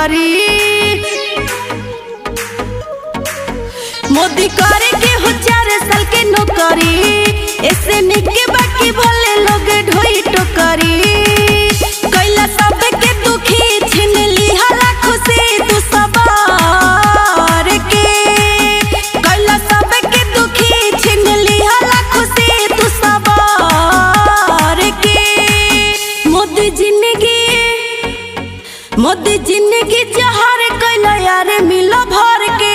करी मोदी करे के हो चार साल के नौकरी ऐसे निके बाकी भले लोग ढोई टोकरी कैला सब के दुखी छीन लिहला खुशी तू सवार के कैला सब के दुखी छीन लिहला खुशी तू सवार के मोदी जिंदगी मोदी जिंदगी जहर कैला यार मिलो भर के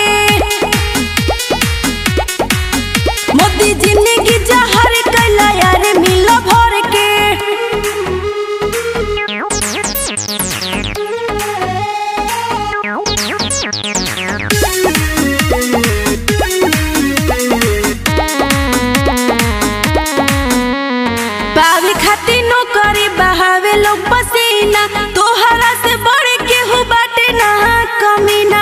मोदी जिंदगी जहर कैला यार मिलो भर के पावे खातिर नौकरी बहावे लोग पसीना तोहरा से बड़े केहू बाटे ना कमीना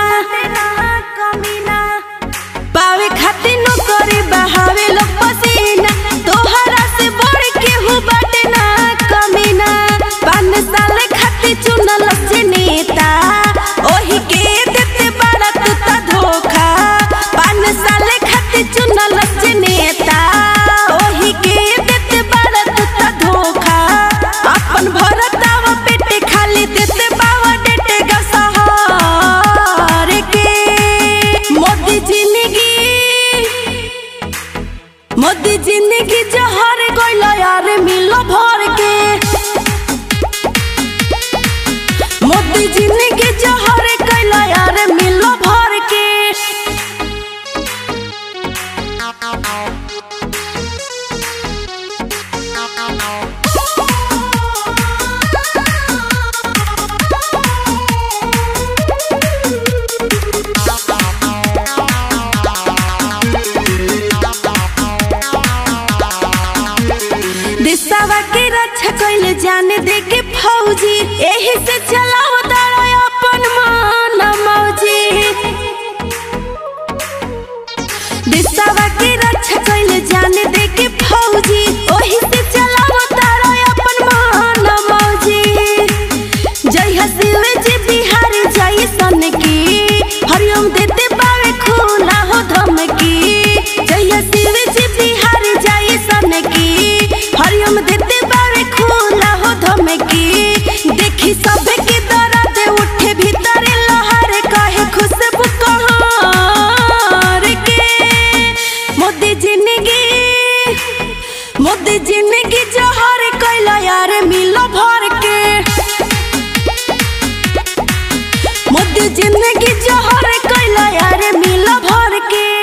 पावे खातिर नौकरी बहावे लोग पसीना तोहरा से बड़े केहू बाटे ना कमीना पान साल खातिर चुनल से नेता ओही के देते बड़ा तू ता धोखा पान साल खातिर चुनल से नेता ओही के देते बड़ा तू ता धोखा अपन भरतावा पेटे खाली देते बावा डेटे गसहार के मोदी जिंदगी मोदी जिंदगी जहर गइला यार मिलो भर के मोदी जिंदगी जहर गइला यार मिलो भर के दिशावा के रक्षा कइले जाने दे के फौजी एही से चलाओ दाड़ा अपन मान मौजी दिशावा के रक्षा कइले जाने दे के फौजी ओही से चलाओ दाड़ा अपन मान मौजी जय हसीव जी बिहार जय सन की हरिओम देते पावे खुला हो धमकी जय हसीव जी बिहार जय सन की हरिओम देते पावे खुला हो धमकी देखी सब के दर्द उठे भीतर लहर कहे खुशबू कहार के मोदी जिंदगी मोदी जिंदगी जहर कैला यार मिलो भर के मोदी जिंदगी जहर कैला यार मिलो भर के